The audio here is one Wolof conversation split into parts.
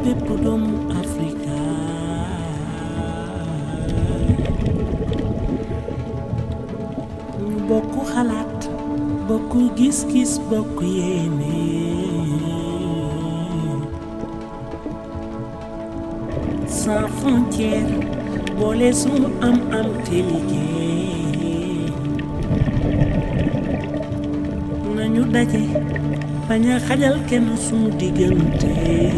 bépp doomu Afrika ñu bokk xalaat bokk gis-gis bokk yéene sans frontière boole sunu am am te liggéey nañu daje bañ a xajal kenn sunu diggante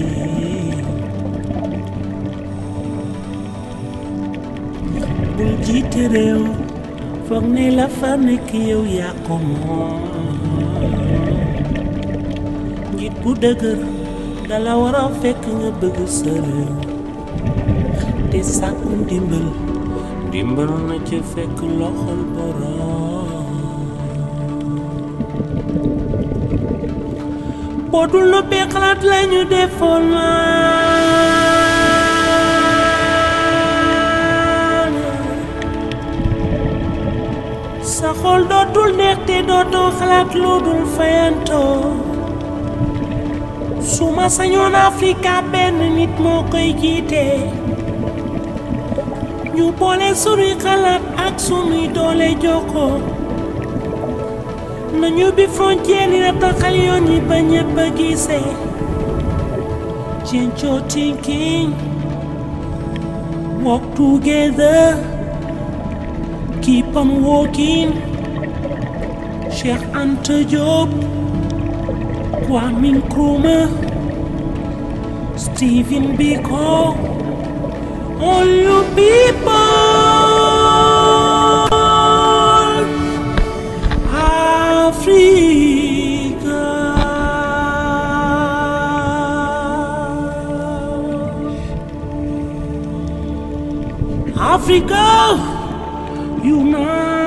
bul jiite réew foog ne la fa nekk yow yaa ko moom njiit bu dëgër dala war a fekk nga bëgg sa réew te sàkku ndimbal ndimbal na ca fekk loxol borom boo dul noppee xalaat la ñu defoon maan sa xol dootul neex te dootoo xalaat lu dul fayantoo su ma sañoon Afrika benn nit moo koy jiite ñu boole sunuy xalaat ak sunuy doole jokkoo nañu bi frontière yi taxal yoon yi ba ñëpp a gisee change your thinking walk together keep on walking Cheikh Anta Diop Kwame Nkrumah Stephen Biko all you people Africa Africa unite